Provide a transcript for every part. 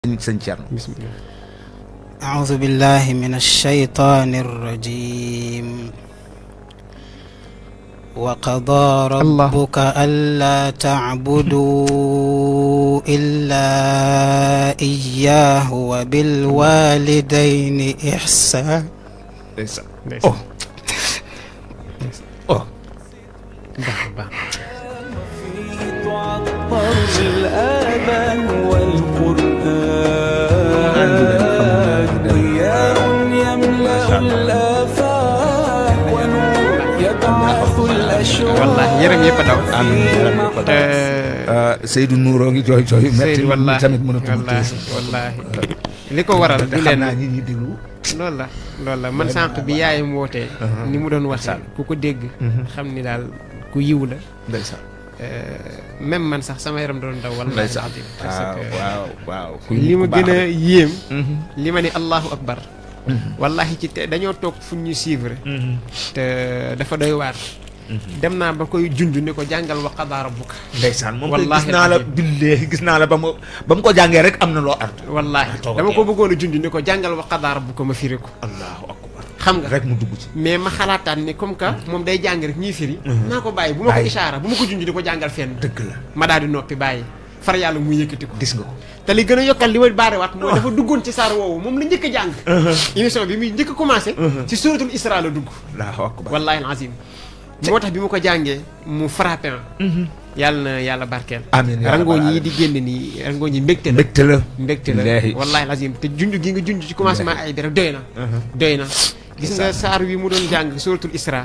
sëñ Thierno bismillah أعوذ بالله من الشيطان الرجيم وقضى ربك ألا تعبدوا إلا إياه وبالوالدين إحسانا ndeysaan ndeysaan oh baax baax تعطر الآذان والقرآن ضياء يملأ الآفاق ونور يبعث الأشواق wallaahi yaram yëpp a daw amiin yaram yëpp a daw. te Seydou Nouroo ngi jooy jooy yu metti Seydou man wallaahi tamit mënatuma wallaahi tuus wallaahi li ko waral te du xam leen naa ñi ñuy déglu loolu la loolu la man sànq bi yaayam wootee ni mu doon waxee ku ko dégg xam ni daal ku yiw la ndeysaan même man sax sama yaram doon daw wallaahi ndeysaan alazim parce waaw que waaw waaw kuy li ma ku baax gën a la. yéem Mhm, li ma ni allahu akbar wallahi ci te dañoo toog fu ñu suivre mhm, te dafa doy waar dem naa ba koy junj ni ko jàngal wa qadaa rabbuka ndeysaan moom koy Wallaahi gis naa la alazim. billaahi gis naa la ba mu ba mu ko jàngee rek am na loo art wallaahi toog dama ak ko bëggoon a junj ni ko jàngal wa qadaa rabbuka ma firi ko allahu akbar xam nga rek mu dugg ci mais ma xalaataan ni comme que moom day jàng rek ñuy firi naa ko bàyyi bu ma ko Bàyyi. ishaara bu ma ko junj di ko jàngal fenn dëgg la ma daal di noppi bàyyi far yàlla mu yëkkati ko gis nga ko te li gën a yokkal li ma baarewaat mooy dafa duggoon ci saar woowu moom la njëkk a jàng émission bi muy njëkk a commencé ci suratul isra la dugg allahu akbar wallahi alazim moo tax bi mu ko jàngee mu frappé ma yàlla na yàlla barkeel amiin yaa rangooñ rabbal yi di génn nii rangooñ yi mbégte la mbégte la mbégte la Billaahi. wallahi alazim te junj gi nga junj ci commencement ay bi rek doy na doy na gis nga saar wi mu doon jàng suratul isra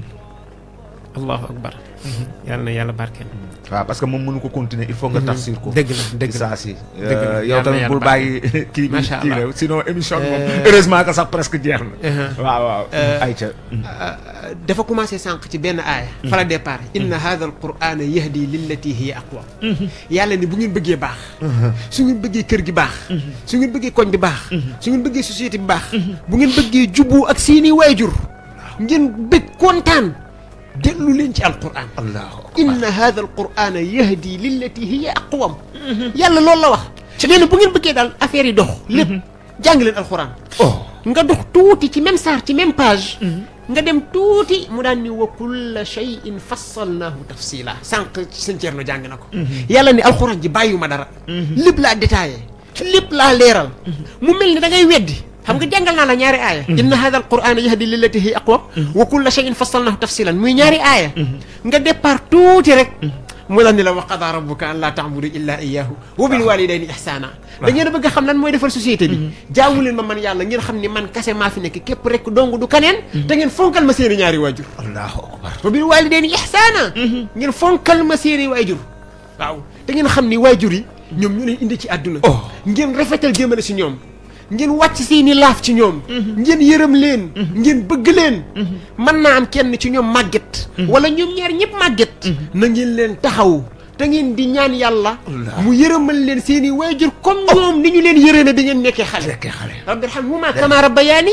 allahu akbar yàlla na yàlla barkeel waaw parce que moom mënu ko continuer il faut nga tafsir ko dëgg la dëgg la saa si Dëgg la. yow Yàlla tamit na bul yàlla bàyyi kii bi Macha kii Allah. la sinon émission bi moom Euh, heureusement que sax presque jeex na Uh-huh. waaw waaw ayca dafa commencé sànq ci benn aaya fa la départ inna hadha al qur'ana yahdi lillati hiya aqwa yàlla ni bu ngeen bëggee baax su ngeen bëggee kër gi baax su ngeen bëggee koñ bi baax su ngeen bëggee société bi baax bu ngeen bëggee jubbu ak seeni waajur ngeen bëgg kontaan dellu leen ci alquran allahu akbar inna hadha al qur'ana yahdi lillati hiya aqwam yàlla loolu la wax nee na bu ngeen bëggee daal affaire yi dox lépp jàng leen alquran oh nga dox tuuti ci même saar ci même page nga dem tuuti mu daan ni wa kulla shay'in fassalnaahu tafsila sànq ci sëñ Thierno jàng na ko yàlla ni alxuraan ji bàyyuma dara lépp laa détaillé lépp laa leeral mu mel ni da ngay weddi xam nga jàngal naa la ñaari aaya inna hada alqurana yahdi lillati hi aqwam wa kulla shay'in fassalnaahu tafsilan muy ñaari aaya nga départ tuuti rek mu la ni la wa qada rabbuka an laa ta'budu illa iyyahu wa bil walidayni ihsana da ngeen a bëgg a xam lan mooy defar société bi jaamu leen ma man yàlla ngeen xam ni man kase maa fi nekk képp rek dong du kaneen te ngeen fonkal ma seeni ñaari waajur allahu akbar wa bil walidayni ihsana ngeen fonkal ma seeni waajur waaw te ngeen xam ni waajur yi ñoom ñu leen indi ci àdduna Oh. ngeen rafetal jëmale si ñoom ngeen wàcc seeni laaf ci ñoom ngeen yërëm leen ngeen bëgg leen mën naa am kenn ci ñoom màgget wala ñoom ñaar ñëpp màgget na ngeen leen taxaw te ngeen di ñaan yàlla Allah. mu yërëmal leen seeni waajur comme ñoom ni ñu leen yërëme bi ngeen nekkee xale fekkee xale rabbi irhamhuma kama rabbayani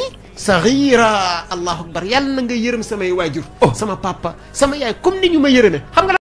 saghira allahu akbar yàlla na nga yërëm samay waajur Oh. sama papa sama yaay comme ni ñu ma yërëme xam nga